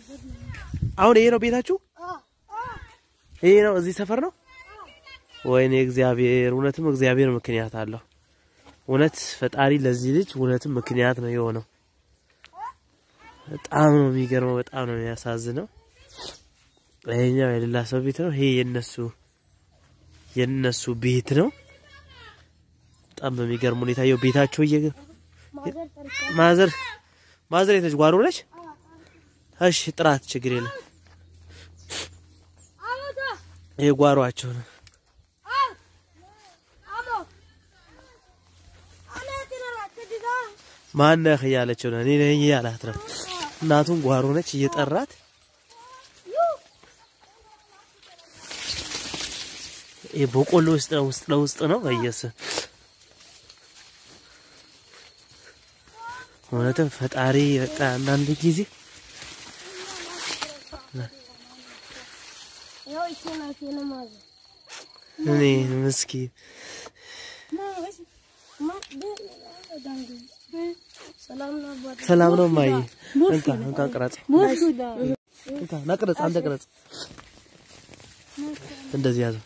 አሁን ይሄ ነው ቤታችሁ? ይሄ ነው እዚህ ሰፈር ነው? ወይኔ እግዚአብሔር፣ እውነትም እግዚአብሔር ምክንያት አለው። እውነት ፈጣሪ ለዚህ ልጅ እውነትም ምክንያት ነው የሆነው። በጣም ነው የሚገርመው። በጣም ነው የሚያሳዝነው። ይሄኛው የሌላ ሰው ቤት ነው። ይሄ የነሱ የነሱ ቤት ነው። በጣም በሚገርም ሁኔታ የው ቤታቸው እየ ማዘር ማዘር የተች ጓሮ ነች። እሺ ጥራት ችግር የለም። ይሄ ጓሯቸው ነው። ማነህ እያለችው ነው። እኔ ነኝ እያላት ነው። እናቱን ጓሮ ነች እየጠራት ይሄ በቆሎ ውስጥ ውስጥ ለውስጥ ነው። በየስ እውነትም ፈጣሪ በቃ አንዳንድ ጊዜ እኔ ምስኪን ሰላም ነው ማየ እንካ እንካ ቅረጽ እንካ ናቅረጽ አንተ ቅረጽ እንደዚህ ያዘው